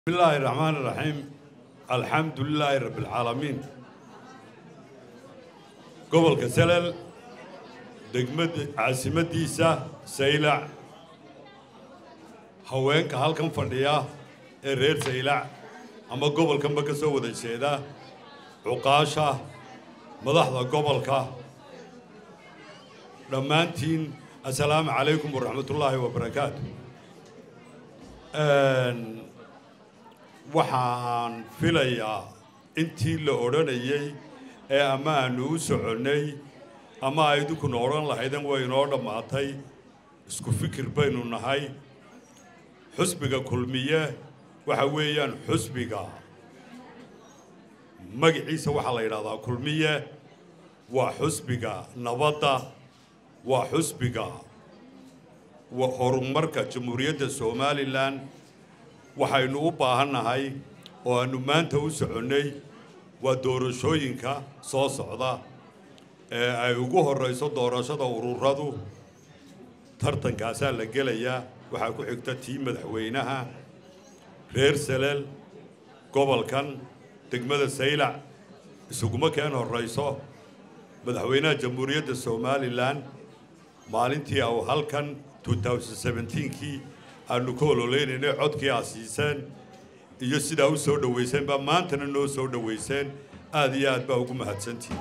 بسم الله الرحمن الرحيم الحمد لله رب العالمين gobolka salal degmada caasimadiisa saylac haweenka halkan fadhiya ee reer saylac ama gobolkanba ka soo wada jeeda cuqaasha madaxda gobolka dhammaantiin assalaamu calaykum waraxmatullaahi wabarakaatu waxaan filayaa intii la odhanayey ee ama aanu u soconnay ama aydinkuna odhan lahaydeen way inoo dhammaatay isku fikir baynu nahay xusbiga kulmiye waxa weeyaan xusbiga magaciisa waxaa la yidhahdaa kulmiye waa xusbiga nabadda waa xusbiga horumarka jamhuuriyadda somalilan waxaynu u baahannahay oo aanu maanta u soconnay waa doorashooyinka soo socda ee ay ugu horrayso doorashada ururadu tartankaasaa la gelayaa waxaa ku xigta tii madaxweynaha reer salel gobolkan degmada saylac isuguma keen horrayso madaxweynaha jamhuuriyadda somalilan maalintii au halkan kii aanu ka ololeynayna codkii aad siiseen iyo sidaa u soo dhowayseen baa maantana noo soo dhowayseen aad iyo aad baa ugu mahadsantihin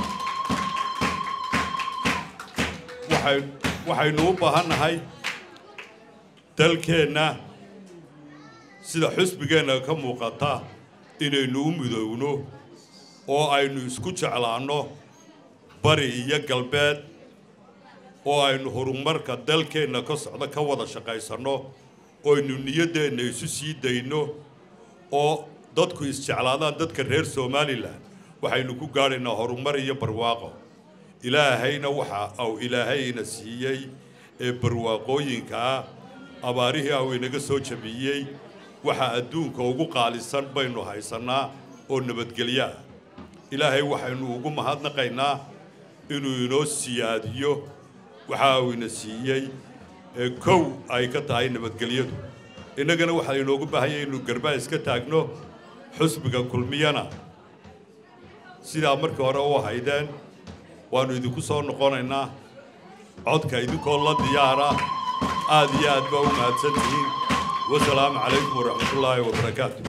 waxay waxaynu u baahannahay dalkeenna sida xusbigeenna ka muuqata inaynu u midoowno oo aynu isku jeclaanno bari iyo galbeed oo aynu horumarka dalkeenna ka socda ka wada shaqaysanno oynu niyaddeenna isu sii dayno oo dadku isjeclaadaan dadka reer somalilan waxaynu ku gaadhaynaa horumar iyo barwaaqo ilaahayna waxa au ilaahayna siiyey ee barwaaqooyinkaa abaarihii au inaga soo jabiyey waxa adduunka ugu qaalisan baynu haysannaa oo nabadgelyo ah ilaahay waxaynu ugu mahadnaqaynaa inuu inoo siyaadiyo waxa uu ina siiyey ee kow ay ka tahay nabadgelyadu innagana waxaa inoogu baahanya inuu garbaa iska taagno xusbiga kulmiyana sidaa markii hore u haydeen waannu idinku soo noqonaynaa codka idinkoo la diyaara aad iyo aad baa u mahadsan tihiin wasalaamu calaykum waraxmatullaahi wabarakaatu